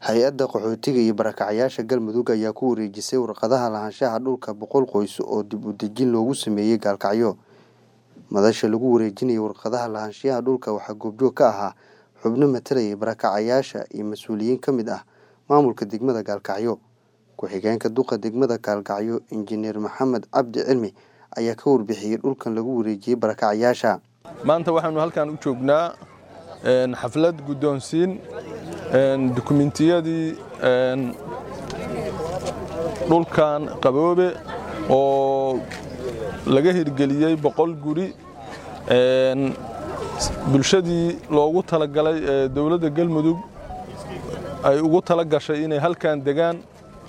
hay-adda qaxootiga iyo barakacyaasha galmudug ayaa ku wareejisay warqadaha lahaanshaha dhulka boqol qoys oo dib u dejin loogu sameeyey gaalkacyo madasha lagu wareejinayay warqadaha lahaanshaha dhulka waxaa goobjoog ka ahaa xubno matalayay barakacayaasha iyo mas-uuliyiin ka mid ah maamulka degmada gaalkacyo ku-xigeenka duqa degmada gaalkacyo injineer maxamed cabdi cilmi ayaa ka warbixiyey dhulkan lagu wareejiyey barakacayaasha maanta waxaanu halkan u joognaa xaflad guddoonsiin dukumentiyadii dhulkan qaboobe oo laga hirgeliyey boqol guri bulshadii loogu talagalay ee dowladda galmudug ay ugu tala gashay inay halkan degaan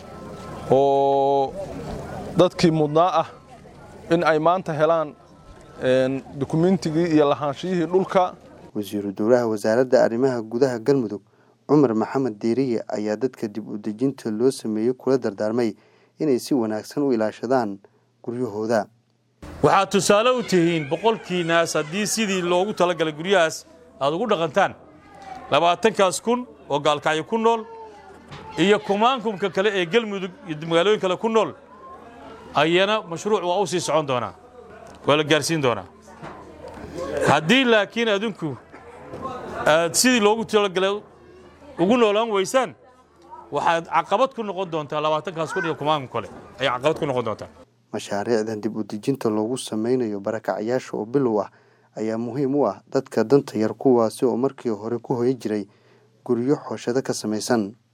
oo dadkii mudnaa ah in ay maanta helaan dukumentigii iyo lahaanshiyihii dhulka wasiiru dowlaha wasaaradda arrimaha gudaha galmudug cumar maxamed deeriye ayaa dadka dib u dejinta loo sameeyey kula dardaarmay inay si wanaagsan u ilaashadaan guryahooda waxaad tusaale u tihiin boqolkiinaas haddii sidii loogu talagalay guryahaas aad ugu dhaqantaan labaatankaas kun oo gaalkacyo ku nool iyo kumaankumka kale ee galmudug iyo magaalooyin kale ku nool ayana mashruuc waa u sii socon doonaa waa la gaarsiin doonaa haddii laakiin adinku aad sidii loogu talagalay ugu noolaan weysaan waxaad caqabad ku noqon doontaa labaatankaas kun iyo kumaankum kale ayay caqabad ku noqon doontaa mashaariicdan dib u dejinta loogu sameynayo barakacyaasha oo bilow ah ayaa muhiim u ah dadka danta yar kuwaasi oo markii hore ku hoyan jiray guryo xooshado ka samaysan